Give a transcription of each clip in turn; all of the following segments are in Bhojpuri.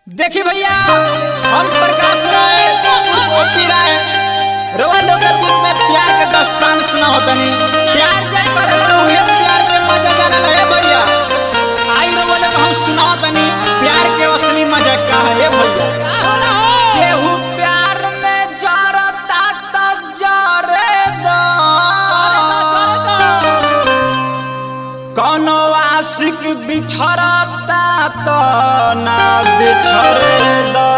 देखी भैया हम प्रकाश राय ओपी राय रवा लोग के बीच में प्यार के दस्तान सुना होतनी प्यार जे करला उहे प्यार के मजा जाने लगे भैया आई रवा लोग हम सुना होतनी प्यार के असली मजा का है ये भैया केहू प्यार में जरता त जरे दो कौनो आशिक बिछड़ता तो ना बिछड़े दो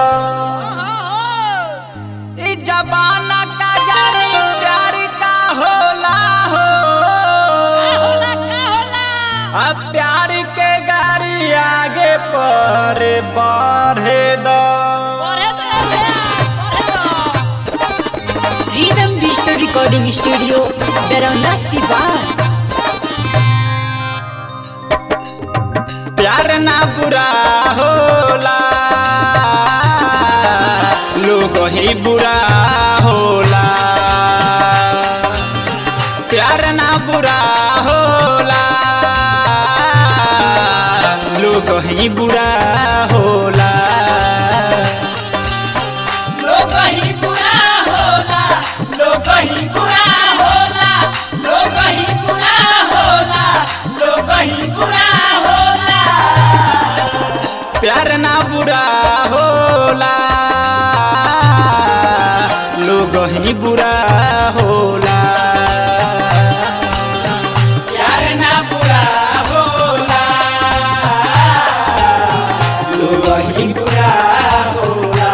ई जमाना का जानी प्यार का होला हो अब प्यार के गाड़ी आगे पर बढ़े दो Rhythm Digital Recording Studio, Verona Sivan. प्यार ना बुरा होला लोग ही बुरा होला प्यार ना बुरा होला लोग ही बुरा होला लोग ही बुरा होला लोग ही बुरा होला लोग ही बुरा होला लोग ही बुरा होला प्यार ना बुरा होला लोग ही बुरा होला प्यार ना बुरा होला लोग ही बुरा होला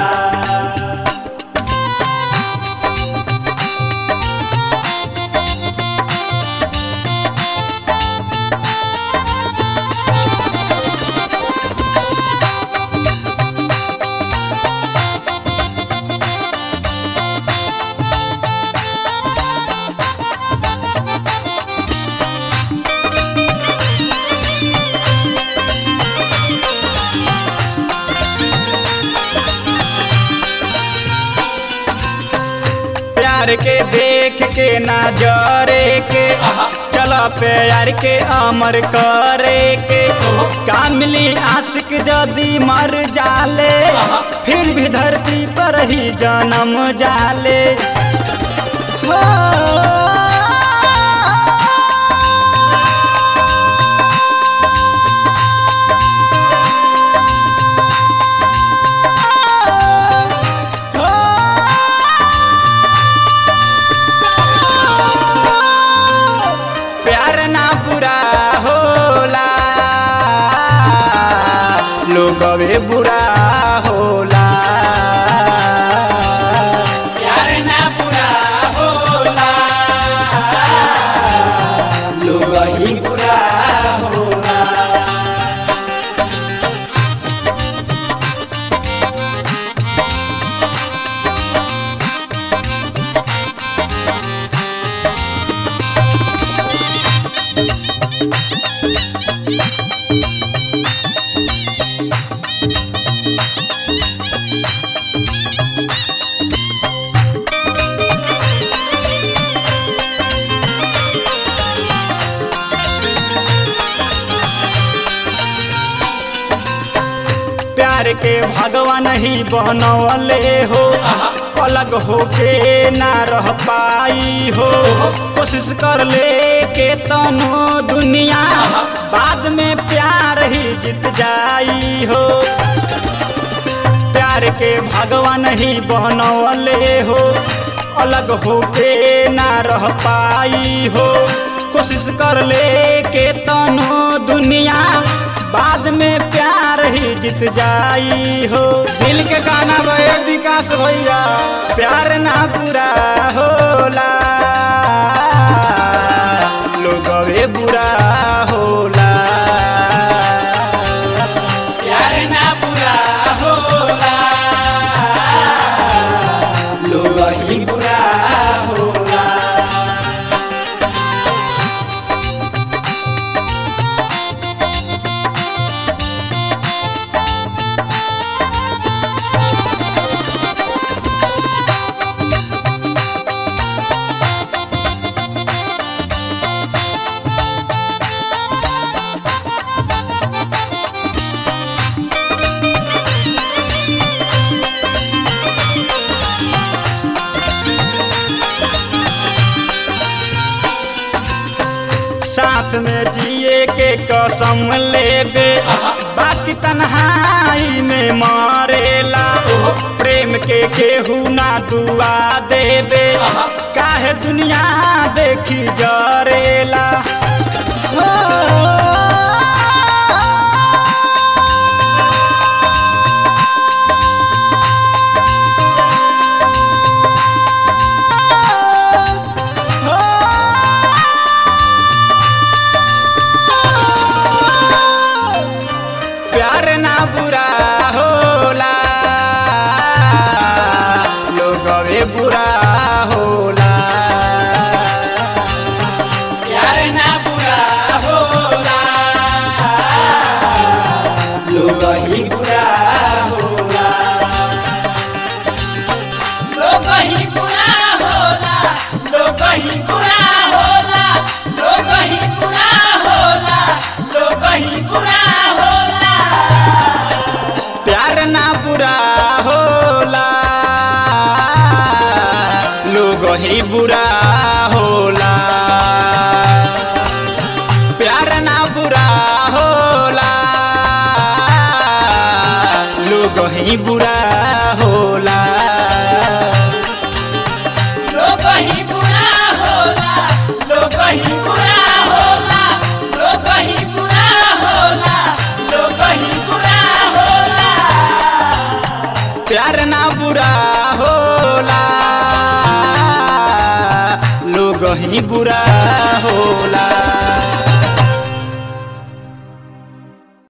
प्यार के देख के नजरे के चल प्यार के अमर करे के का मिली आशिक जदी मर जाले फिर भी धरती पर ही जन्म जाले हो प्यार ना बुरा होला लोग वे बुरा होला प्यार ना बुरा होला लोग ही बुरा होला प्यार के भगवान ही बनवले हो अलग होके ना रह पाई हो कोशिश कर ले के तनो दुनिया बाद में प्यार ही जीत जाई हो प्यार के भगवान ही बनवले हो अलग होके ना रह पाई हो कोशिश कर ले के तनो दुनिया बाद में प्यार ही जीत जाई हो दिल के गाना भय विकास भैया प्यार ना पूरा होला लोग वे बुरा होला प्यार ना पूरा होला लोग ही बुरा होला कसम लेबे बाकी तन्हाई में मारेला प्रेम के केहू ना दुआ देबे काहे दुनिया देखी जरेला प्यार ना बुरा होला लोगवे बुरा होला प्यार ना बुरा होला लोग ही बुरा होला लोग ही बुरा होला लोग ही बुरा होला लोग ही बुरा होला लोग ही बुरा होला प्यार ना बुरा होला लोग ही बुरा होला प्यार ना बुरा होला लोग ही बुरा होला लोग ही बुरा होला लोग ही बुरा होला लोग ही बुरा होला लोग ही बुरा होला प्यार ना बुरा होला लोग ही बुरा